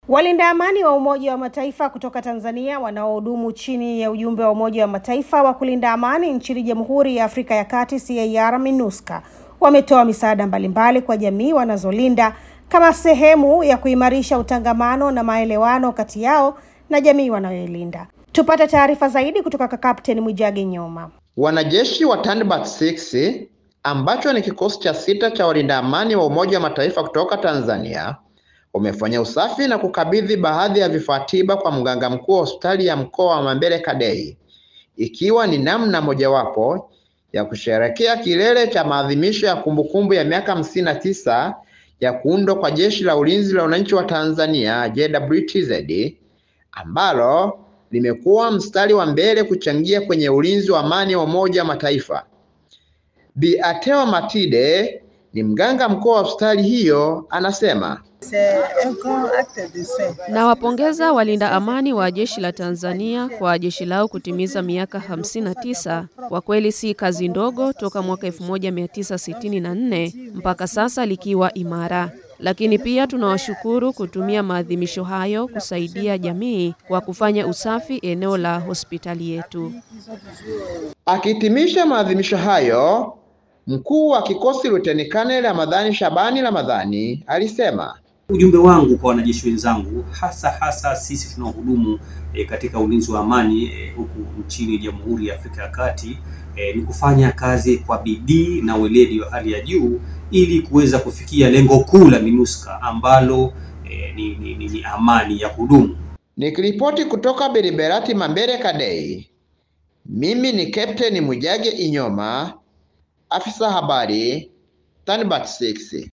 Walinda amani wa Umoja wa Mataifa kutoka Tanzania wanaohudumu chini ya ujumbe wa Umoja wa Mataifa wa kulinda amani nchini Jamhuri ya Afrika ya Kati CAR MINUSCA wametoa misaada mbalimbali kwa jamii wanazolinda kama sehemu ya kuimarisha utangamano na maelewano kati yao na jamii wanayoilinda. Tupate taarifa zaidi kutoka kwa Kapteni Mwijage Nyoma. Wanajeshi wa Tanbat 6 ambacho ni kikosi cha sita cha walinda amani wa Umoja wa Mataifa kutoka Tanzania wamefanya usafi na kukabidhi baadhi ya vifaa tiba kwa mganga mkuu wa hospitali ya mkoa wa Mambere Kadei, ikiwa ni namna mojawapo ya kusherehekea kilele cha maadhimisho ya kumbukumbu ya miaka hamsini na tisa ya kuundwa kwa Jeshi la Ulinzi la Wananchi wa Tanzania JWTZ, ambalo limekuwa mstari wa mbele kuchangia kwenye ulinzi wa amani wa Umoja wa Mataifa. Bi Atewa Matide ni mganga mkuu wa hospitali hiyo, anasema Nawapongeza walinda amani wa jeshi la Tanzania kwa jeshi lao kutimiza miaka 59. Kwa kweli si kazi ndogo, toka mwaka 1964 mpaka sasa likiwa imara. Lakini pia tunawashukuru kutumia maadhimisho hayo kusaidia jamii kwa kufanya usafi eneo la hospitali yetu. Akihitimisha maadhimisho hayo, mkuu wa kikosi Luteni Kanali Ramadhani Shabani Ramadhani alisema Ujumbe wangu kwa wanajeshi wenzangu, hasa hasa sisi tunaohudumu e, katika ulinzi wa amani e, huku nchini Jamhuri ya Afrika ya Kati e, ni kufanya kazi kwa bidii na weledi wa hali ya juu ili kuweza kufikia lengo kuu la MINUSCA ambalo e, ni, ni, ni, ni amani ya kudumu. Nikiripoti kutoka Beriberati Mambere Kadei, mimi ni Captain Mwijage Inyoma, afisa habari Tanbat 6.